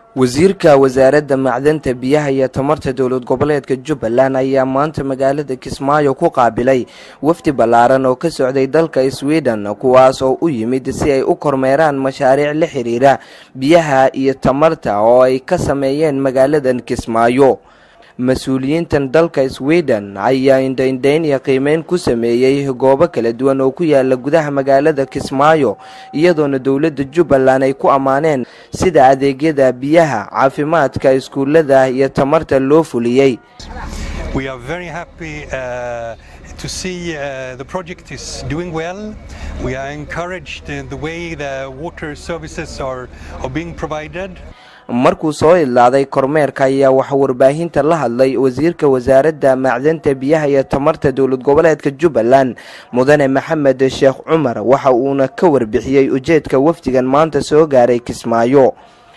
wasiirka wasaaradda macdanta biyaha iyo tamarta dowlad goboleedka jubbaland ayaa maanta magaalada kismaayo ku qaabilay wafdi ballaaran oo ka socday dalka sweden kuwaas oo u yimid si ay u kormeeraan mashaariic la xiriira biyaha iyo tamarta oo ay ka sameeyeen magaaladan kismaayo mas-uuliyiintan dalka sweden ayaa indhaindhayn iyo qiimeyn ku sameeyey goobo kala duwan oo ku yaala gudaha magaalada kismaayo iyadoona dowladda jubbaland ay ku ammaaneen sida adeegyada biyaha caafimaadka iskuullada iyo tamarta loo fuliyey We are very happy uh, to see uh, the project is doing well. We are encouraged in the way the water services are, are being provided. markuu soo idlaaday kormeerka ayaa waxaa warbaahinta la hadlay wasiirka wasaaradda macdanta biyaha iyo tamarta dowlad goboleedka jubbaland mudane maxamed sheekh cumar waxa uuna ka warbixiyey ujeedka wafdigan maanta soo gaaray kismaayo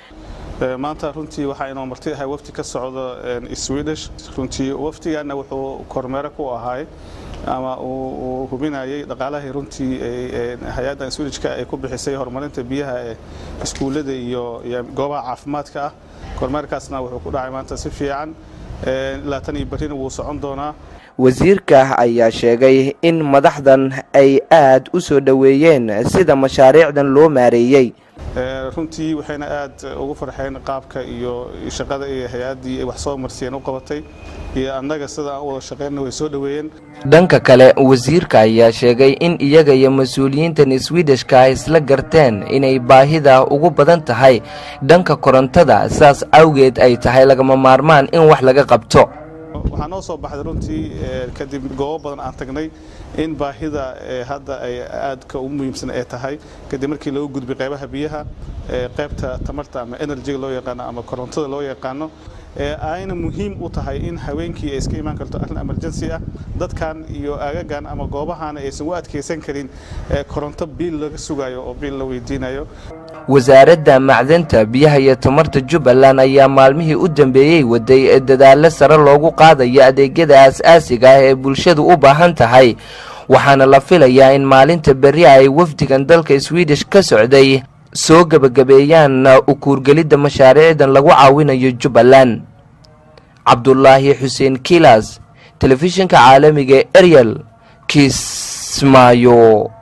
maanta runtii waxaa inoo marti ahay wafdi ka socda swedish runtii wafdigana wuxuu kormeero ku ahay ama uu hubinayay dhaqaalahii runtii hay-addan swedishka ay ku bixisay horumarinta biyaha ee iskuullada iyo goobaha caafimaadka ah kormeerkaasna wuxuu ku dhacay maanta si fiican laatan iyo berrina wuu socon doonaa wasiirka ayaa sheegay in madaxdan ay aad u soo dhoweeyeen sida mashaariicdan loo maareeyey runtii waxayna aad ugu farxeen qaabka iyo shaqada iyo hay-addii ay wax soo marsiyeen u qabatay iyo annaga sida aan u wada shaqeynna way soo dhoweeyeen dhanka kale wasiirka ayaa sheegay in iyaga iyo mas-uuliyiintan swedishka ay isla garteen inay baahida ugu badan tahay dhanka korontada saas awgeed ay tahay lagama maarmaan in wax laga qabto waxaa noo soo baxday runtii kadib goobo badan aan tagnay in baahida hadda ay aadka ugu muhiimsan ay tahay kadib markii lagu gudbay qaybaha biyaha qaybta tamarta ama enerjiga loo yaqaano ama korontada loo yaqaano ayna muhiim u tahay in haweenkii ay iska imaan karto arrin emergency ah dadkan iyo aagagan ama goobahan aysan u adkaysan karin koronto biil laga sugayo oo biil la weydiinayo wasaaradda macdanta biyaha iyo tamarta jubbaland ayaa maalmihii u dambeeyey waday dadaallo sare loogu qaadayo adeegyada aas-aasiga ah ee bulshadu u baahan tahay waxaana la filayaa in maalinta berri ay wafdigan dalka swedish ka socday soo gebagabeeyaan ukuurgelidda mashaariicdan lagu caawinayo jubbaland cabdulaahi xuseen kilas telefishinka caalamiga eryal kismaayo